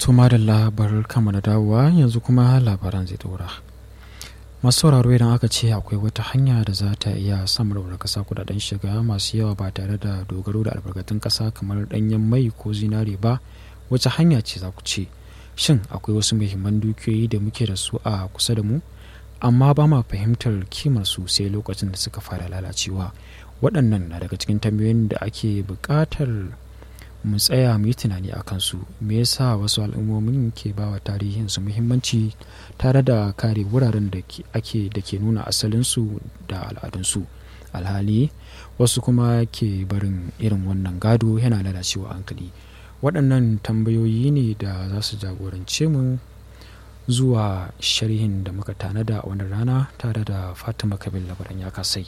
Tuma da labar kama da dawowa yanzu kuma labaran zai dora. Masu sauraro idan aka ce akwai wata hanya da za ta iya samar da kasa kudaden shiga masu yawa ba tare da dogaro da albarkatun kasa kamar danyen mai ko zinare ba wace hanya ce za ku ce shin akwai wasu muhimman dukiyoyi da muke da su a kusa da mu amma ba ma fahimtar kimar su sai lokacin da suka fara lalacewa waɗannan na daga cikin tambayoyin da ake buƙatar mu tsaya mu yi tunani a kansu me yasa wasu al'ummomin ke ba wa tarihin su muhimmanci tare da kare wuraren da ake da ke nuna asalinsu da al'adunsu alhali wasu kuma ke barin irin wannan gado yana lalacewa hankali waɗannan tambayoyi ne da za su jagorance mu zuwa sharhin da muka tanada a wannan rana tare da fatima kabil labaran ya kasai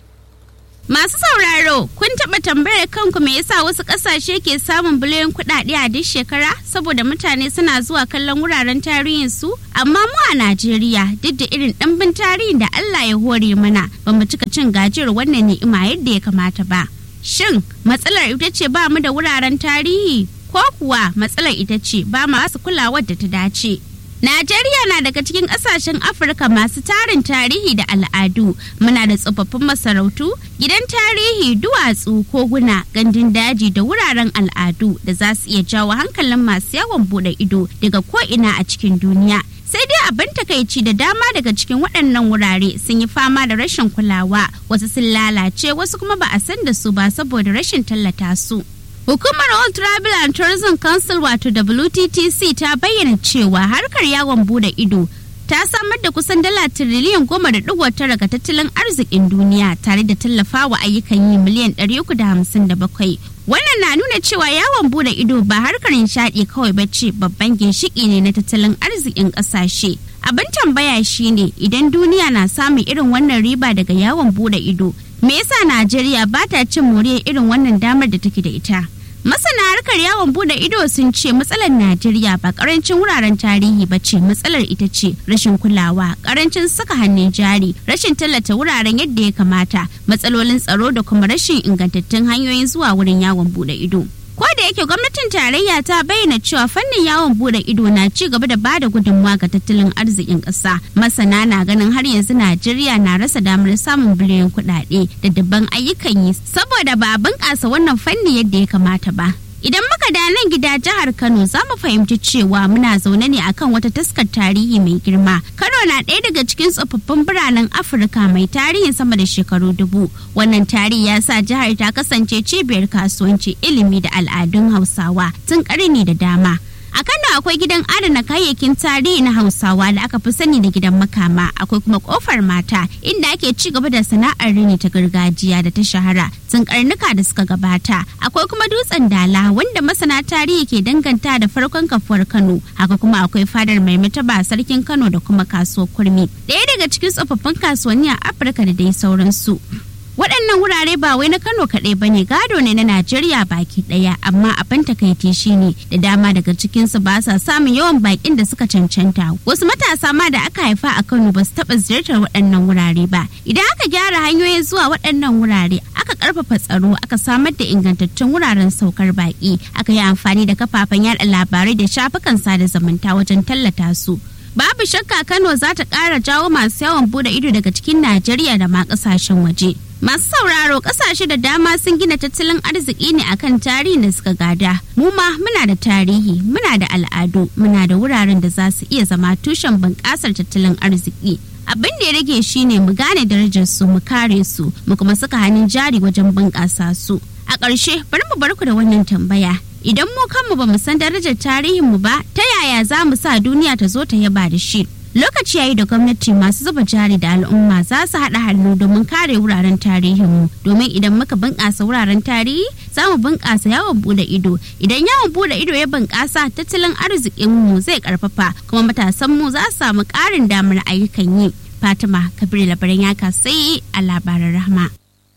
Masu sauraro, kun taɓa tambayar kanku me yasa wasu ƙasashe ke samun biliyan kuɗaɗe a duk shekara saboda mutane suna zuwa kallon wuraren tarihin su? Amma mu a Najeriya duk da irin ɗimbin tarihin da Allah ya hore mana ba mu cika cin gajiyar wannan ni'ima yadda ya kamata ba. Shin matsalar ita ce ba mu da wuraren tarihi ko kuwa matsalar ita ce ba masu kulawar da ta dace? Najeriya na daga cikin ƙasashen Afirka masu tarin tarihi da al'adu. Muna da tsofaffin masarautu, gidan tarihi, duwatsu, koguna, gandun daji da wuraren al'adu da za su iya jawo hankalin masu yawon bude ido daga ko'ina a cikin duniya. Sai dai abin takaici da dama daga cikin waɗannan wurare sun yi fama da rashin kulawa, wasu sun lalace, wasu kuma ba a san da su ba saboda rashin tallata su. Hukumar All Travel and Tourism Council wato WTTC ta bayyana cewa harkar yawon bude ido ta samar da kusan dala tiriliyan goma da digo tara ga tattalin arzikin duniya tare da tallafawa ayyukan yi miliyan ɗari uku da hamsin da bakwai. Wannan na nuna cewa yawon bude ido ba harkar nishaɗi kawai ba ce babban ginshiki ne na tattalin arzikin ƙasashe. Abin tambaya shine idan duniya na samun irin wannan riba daga yawon bude ido, me yasa Najeriya ba ta cin moriyar irin wannan damar da take da ita? Masana harkar yawon bude ido sun ce matsalar Najeriya ba karancin wuraren tarihi ba ce matsalar ita ce rashin kulawa, karancin saka hannun jari, rashin tallata wuraren yadda ya kamata, matsalolin tsaro da kuma rashin ingantattun hanyoyin zuwa wurin yawon bude ido. Ko da yake gwamnatin tarayya ta bayyana cewa fannin yawon bude ido na ci gaba da bada gudunmawa ga tattalin arzikin ƙasa. Masana na ganin har yanzu Najeriya na rasa damar samun biliyan kuɗaɗe da dabban ayyukan yi saboda ba a bunƙasa wannan fanni yadda ya kamata ba. Idan muka da nan gida jihar Kano za mu fahimci cewa muna zaune ne akan wata taskar tarihi mai girma. Kano na ɗaya daga cikin tsofaffin biranen Afirka mai tarihin sama da shekaru dubu. Wannan tarihi ya sa jihar ta kasance cibiyar kasuwanci ilimi da al'adun Hausawa tun ƙarni da dama. A Kano akwai gidan adana kayayyakin tarihi na Hausawa da aka fi sani da gidan makama, akwai kuma kofar mata inda ake ci gaba da sana'ar rini ta gargajiya da ta shahara tun karnuka da suka gabata. Akwai kuma dutsen dala wanda masana tarihi ke danganta da farkon kafuwar Kano. Haka kuma akwai fadar mai mataba sarkin Kano da kuma kasuwar kurmi. Ɗaya daga cikin tsofaffin kasuwanni a Afirka da dai sauransu. waɗannan wurare ba wai na kano kaɗai ba ne gado ne na najeriya baki ɗaya amma abin takaici shine da dama daga cikinsu ba sa samun yawan bakin da suka cancanta wasu matasa ma da aka haifa a kano ba su taɓa ziyartar waɗannan wurare ba idan aka gyara hanyoyin zuwa waɗannan wurare aka ƙarfafa tsaro aka samar da ingantattun wuraren saukar baki aka yi amfani da kafafen yada labarai da shafukan sada zumunta wajen tallata su babu shakka kano za ta ƙara jawo masu yawan bude ido daga cikin najeriya da ma ƙasashen waje Masu sauraro kasashe da dama sun gina tattalin arziki ne akan tarihin da suka gada. Mu ma muna da tarihi, muna da al'adu, muna da wuraren da za su iya zama tushen bunƙasar tattalin arziki. Abin da ya rage shine mu gane darajar su, mu kare su, mu kuma saka hannun jari wajen bunƙasa su. A ƙarshe, bari mu bar ku da wannan tambaya. Idan mu kanmu ba mu san darajar tarihinmu ba, ta yaya za mu sa duniya ta zo ta yaba da shi? lokaci yayi da gwamnati masu zuba jari da al'umma za su haɗa hannu domin kare wuraren tarihinmu domin idan muka bunƙasa wuraren tarihi za mu bunƙasa yawon bude ido idan yawon bude ido ya bunƙasa tattalin arzikinmu zai ƙarfafa kuma matasanmu za su samu ƙarin damar ayyukan yi fatima kabir labaran ya kasai a labaran rahma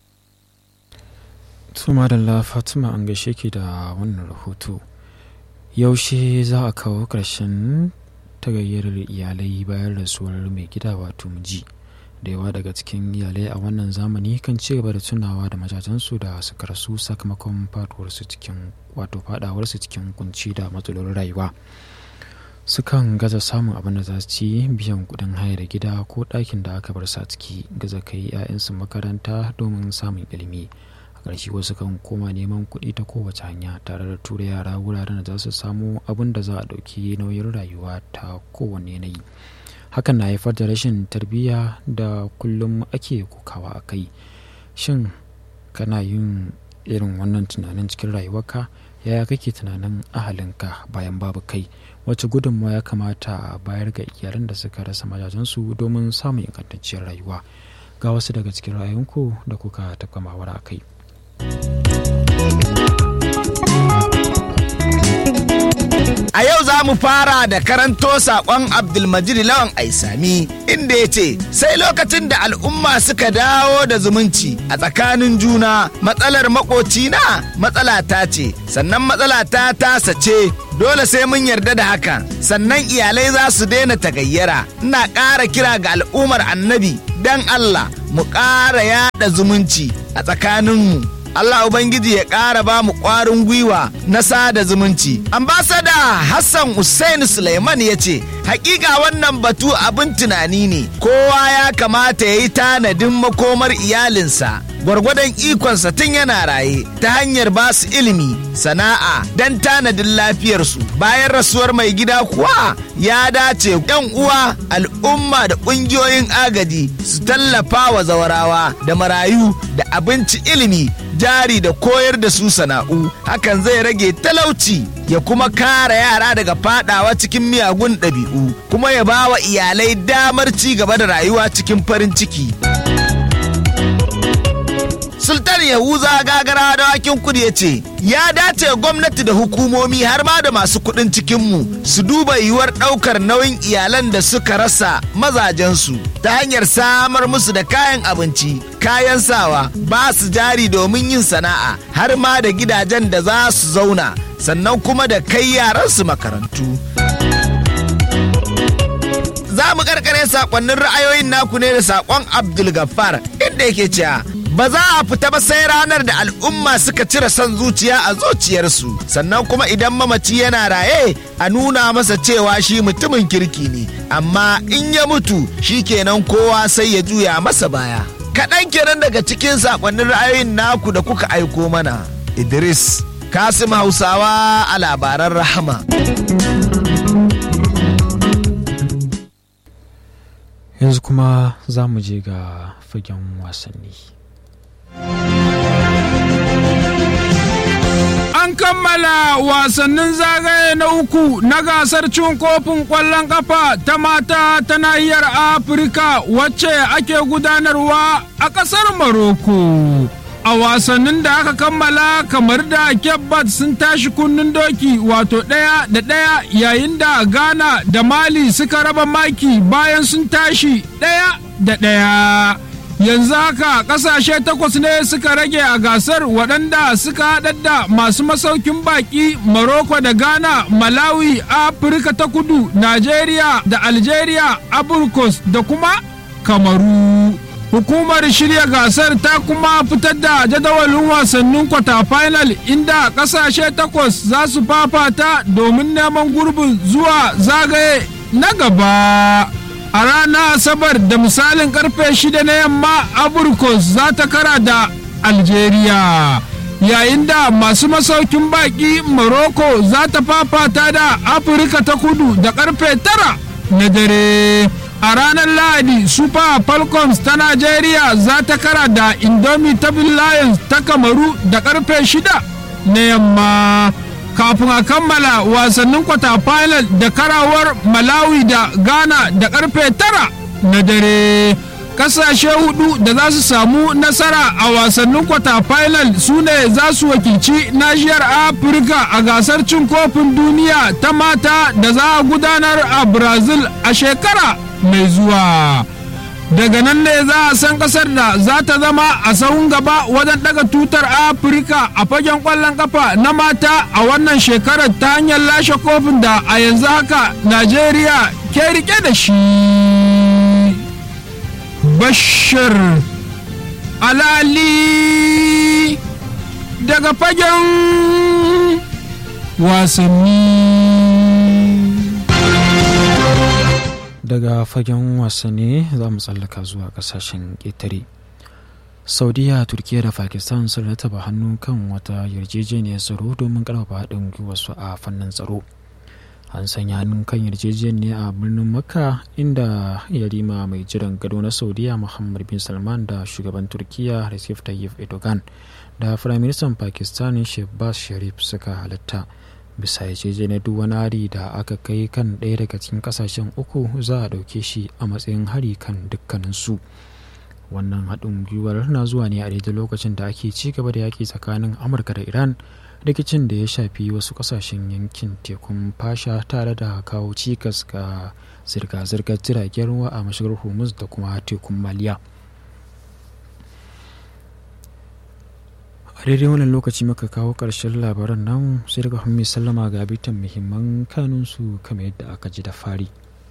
Tuma da Fatima an gaishe ki da wannan rahoto. Yaushe za a kawo ƙarshen tagayyar iyalai bayan rasuwar mai gida wato miji da yawa daga cikin iyalai a wannan zamani kan ci gaba da tunawa da majajensu da suka rasu sakamakon faduwarsu cikin wato fadawarsu cikin kunci da matsalolin rayuwa sukan gaza samun abin da za su ci biyan kudin hayar gida ko ɗakin da aka bar sa ciki gaza kai 'ya'yansu makaranta domin samun ilimi a ƙarshe wasu kan koma neman kuɗi ta kowace hanya tare da tura yara wuraren da za su samu abin da za a ɗauki nauyin rayuwa ta kowane yanayi hakan na haifar da rashin tarbiyya da kullum ake kokawa a kai shin kana yin irin wannan tunanin cikin rayuwarka yaya kake tunanin ahalinka bayan babu kai wacce gudunmawa ya kamata a bayar ga iyalan da suka rasa majajensu domin samun ingantacciyar rayuwa ga wasu daga cikin rayunku da kuka tafka mawara a kai A yau za mu fara da karanto saƙon Abdulmajid Lawan Aisami inda ya ce sai lokacin da al'umma suka dawo da zumunci a tsakanin juna matsalar makocina matsala ta ce sannan matsala ta tasa ce dole sai mun yarda da haka sannan iyalai za su daina tagayyara ina ƙara kira ga al'ummar annabi don Allah mu ƙara yada zumunci a tsakaninmu Allah Ubangiji ya ƙara ba mu ƙwarin gwiwa na sada zumunci. Ambasada Hassan Hussein Suleiman ya ce, Hakika wannan batu abin tunani ne, kowa ya kamata ya yi tanadin makomar iyalinsa. Gwargwadon ikonsa tun yana raye ta hanyar ba su ilimi, sana'a don tanadin lafiyarsu. Bayan rasuwar mai gida kuwa ya dace yan uwa al'umma da ƙungiyoyin agaji su tallafa wa zawarawa da marayu da abinci ilimi jari da koyar da su sana'u hakan zai rage talauci ya kuma kare yara daga fadawa cikin miyagun ɗabi'u kuma ya ba wa iyalai damar ci gaba da rayuwa cikin farin ciki. Sultan Yahuza gagara da wakin kudu ya ce, ya dace gwamnati da hukumomi har ma da masu kuɗin cikinmu su duba yiwuwar ɗaukar nauyin iyalan da suka rasa mazajensu ta hanyar samar musu da kayan abinci, kayan sawa, ba su jari domin yin sana'a har ma da gidajen da za su zauna, sannan kuma da kai yaransu makarantu. Za mu karkare sakonnin ra'ayoyin naku ne da sakon Abdul Gaffar inda yake cewa ba za a fita ba sai ranar da al'umma suka cire son zuciya a zuciyarsu sannan kuma idan mamaci yana raye a nuna masa cewa shi mutumin kirki ne amma in ya mutu shi kenan kowa sai ya juya masa baya kaɗan kenan daga cikin sakonnin ra'ayoyin naku da kuka aiko mana idris kasim hausawa a labaran rahama yanzu kuma za mu je ga fagen wasanni An kammala wasannin zagaye na uku na gasar cin kofin ƙwallon ƙafa ta mata ta nahiyar Afirka wacce ake gudanarwa a ƙasar Maroko. A wasannin da aka kammala kamar da Kebbat sun tashi kunnen doki wato ɗaya da ɗaya yayin da Ghana da Mali suka raba maki bayan sun tashi ɗaya da ɗaya. yanzu haka kasashe takwas ne suka rage a gasar waɗanda suka haɗar da masu masaukin baƙi Morocco da Ghana, Malawi, Afirka ta kudu, Najeriya da Algeria, Aburkos da kuma Kamaru. Hukumar shirya gasar ta kuma fitar da jadawalin wasannin kwata final inda kasashe takwas za su fafata domin neman gurbin zuwa zagaye na gaba. a ranar asabar da misalin karfe shida na yamma aburkos za ta kara da algeria yayin da masu masaukin baki morocco za ta fafata da afirka ta kudu da karfe tara na dare a ranar lahadi super falcons ta nigeria za ta kara da indomitable lions ta kamaru da karfe shida na yamma kafin a kammala wasannin kwata final da karawar malawi da ghana da karfe tara na dare kasashe hudu da za su samu nasara a wasannin kwata final su ne za su wakilci nashiyar afirka a gasar cin kofin duniya ta mata da za a gudanar a brazil a shekara mai zuwa daga nan ne za a san kasar da za ta zama a sahun gaba wajen daga tutar afirka a fagen kwallon kafa na mata a wannan shekarar ta hanyar lashe kofin da a yanzu haka najeriya ke rike da shi bashir alali daga fagen wasanni daga fagen wasanni za mu tsallaka zuwa kasashen ƙetare saudiya turkiya da pakistan sun rataba hannu kan wata yarjejeniyar tsaro domin karfafa haɗin gwiwarsu a fannin tsaro an sanya hannun kan yarjejeniyar a birnin makka inda yarima mai jiran gado na saudiya muhammad bin salman da shugaban turkiya recep tayyip erdogan da firaministan pakistan shehbaz sharif suka halatta bisa yarjejeniyar duk wani hari da aka kai kan ɗaya daga cikin ƙasashen uku za a ɗauke shi a matsayin hari kan dukkaninsu wannan haɗin gwiwar na zuwa ne a daidai lokacin da ake ci gaba da yaƙi tsakanin amurka da iran rikicin da ya shafi wasu ƙasashen yankin tekun fasha tare da kawo cikas ga zirga-zirgar jiragen ruwa a mashigar hormuz da kuma tekun maliya a daidai wannan lokaci muka kawo ƙarshen labaran nan sai daga mai sallama ga bitan muhimman kanunsu kamar yadda aka ji da fari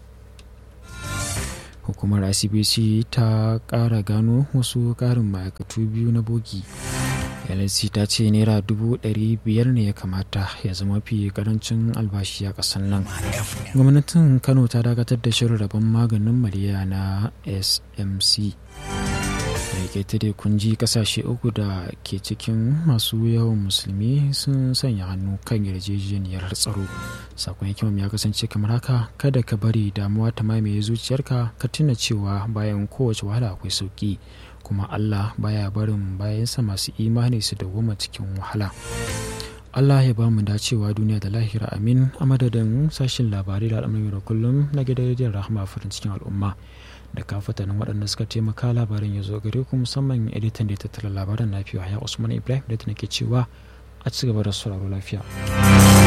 hukumar icbc ta ƙara gano wasu ƙarin ma'aikatu biyu na bogi lc ta ce naira dubu ɗari biyar ne ya kamata ya zama fi karancin albashi a ƙasar nan gwamnatin kano ta dakatar da shirin rabon maganin maliya na smc da ke kun ji kasashe uku da ke cikin masu yawan musulmi sun sanya hannu kan yarjejeniyar tsaro sakon hikimam ya kasance kamar haka kada ka bari damuwa ta mamaye zuciyarka ka tuna cewa bayan kowace wahala akwai sauki kuma allah baya barin bayansa masu imani su dawwama cikin wahala Allah ya ba mu dacewa duniya da lahira amin a madadin sashen labarai da al'amuran da kullum na gidan rediyon rahama farin cikin al'umma da kafatanin waɗanda suka taimaka labarin ya zo gare ku musamman editan da ya tattara labaran na fiye ya usman ibrahim da ta nake cewa a ci gaba da sauraro lafiya